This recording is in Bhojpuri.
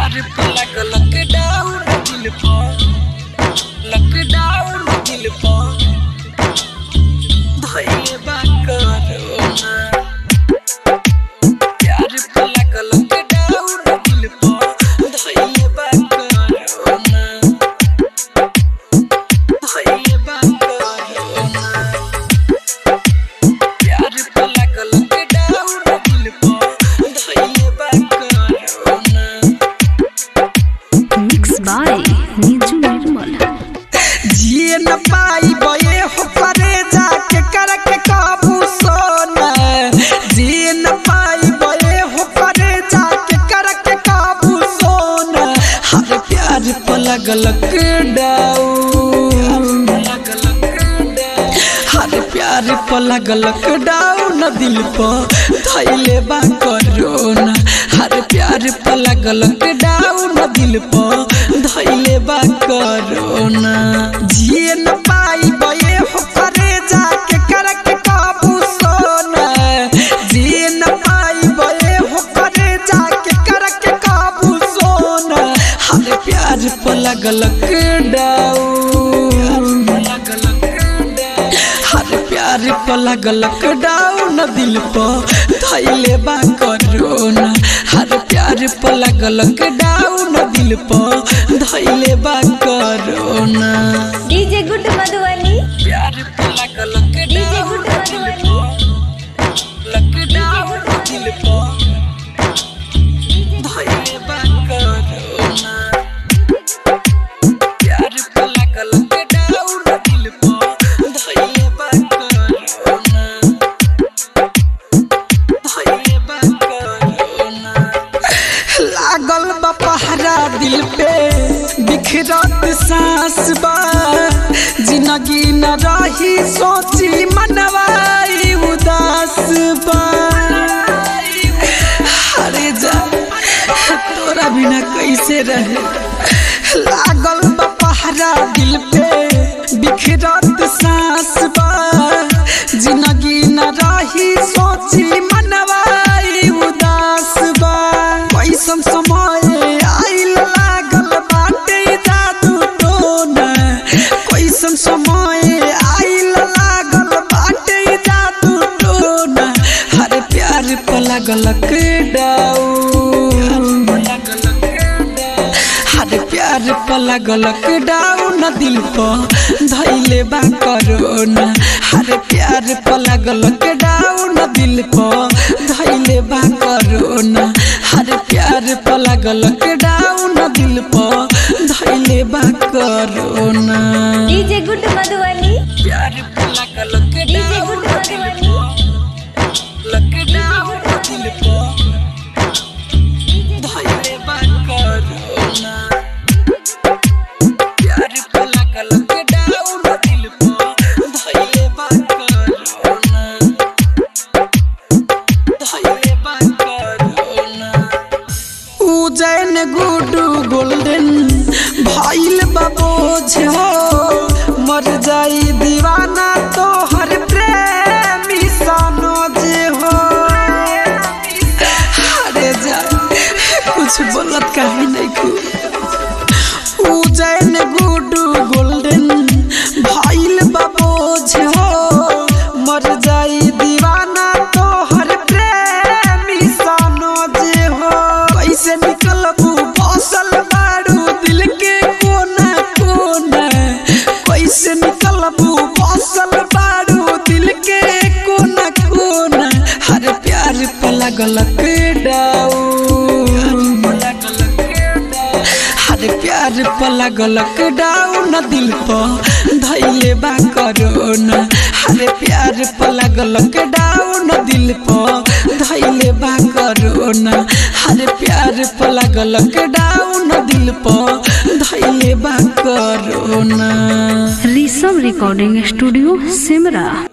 प्यार पे लगल लॉकडाउन दिल पर लॉकडाउन दिल पर धइले बा कोरोना प्यार पे लगल लॉकडाउन दिल पर धइले बा कोरोना धइले बा कोरोना प्यार पे लगल लॉकडाउन दिल पर धइले बा corona mix by Niju Nirmal जिए न पाई बये हो करे जाके करके काबू सोना जिए न पाई बये हो करे जाके करके काबू सोना हर प्यार पर लगल डाउन हर प्यार पर लगल डाउन दिल पर धैले बा कोरोना हर प्यार पर लगल डाउन दिल पर धैले बा कोरोना जिए न पाई बये हो करे जाके करके काबू सोना जिए न पाई बये हो करे जाके करके काबू सोना हर प्यार पर लगल डाउन हर प्यार पर लगल डाउन दिल पर धैले बा कोरोना हर प्यार पर लगल डाउन दिल पर धैले बा कोरोना डीजे गुड मधुबनी प्यार पर लगल डीजे गुड मधुबनी लॉकडाउन दिल पर धैले बा कोरोना प्यार पर लगल डाउन दिल पर धैले बा कोरोना धैले बा कोरोना लागल बा पहरा दिल पे बिखरत सांस बा जिंदगी न रही सोची मनवाई उदास बा अरे जा तोरा बिना कैसे रहे लागल बा पहरा दिल पे बिखरत सांस बा जिंदगी न रही सोची मनवाई उदास बा कैसन समय आइल लागल बाटे जादू टोना कैसन समय आइल लागल बाटे जादू टोना हर प्यार पर लगल डाउन हर प्यार पर लगल डाउन दिल पर धैले बा कोरोना हर प्यार पर लगल डाउन दिल पर धैले बा कोरोना हर प्यार पर लगल डाउन दिल पर धैले बा कोरोना डीजे गुड मधुबनी प्यार पर लगल डीजे गुड मधुबनी लॉकडाउन दिल पर धैले बा कोरोना प्यार पर लगल डाउन दिल पर धैले बा कोरोना धैले बा कोरोना उजैन गुडू गोल्डन भइल बाबोझ हो मर जाई दीवाना तो हर प्रेमी सनोज हो अरे जा कुछ बोलत काहे नहीं कु उजैन गुडू गोल्डन भइल बाबोझ हो मर जाई दीवाना तो हर प्रेमी सनोज हो कैसे निकलबू बसल बारू दिल के कोना कोना कैसे निकलबू बसल बारू दिल के कोना कोना हर प्यार पर लगल डाउन हर प्यार पर लगल डाउन दिल पर धैले बा कोरोना हर प्यार पर लगल डाउन दिल पर धैले बा कोरोना हर प्यार पर लगल डाउन दिल पर धैले बा corona Rishabh recording studio Simra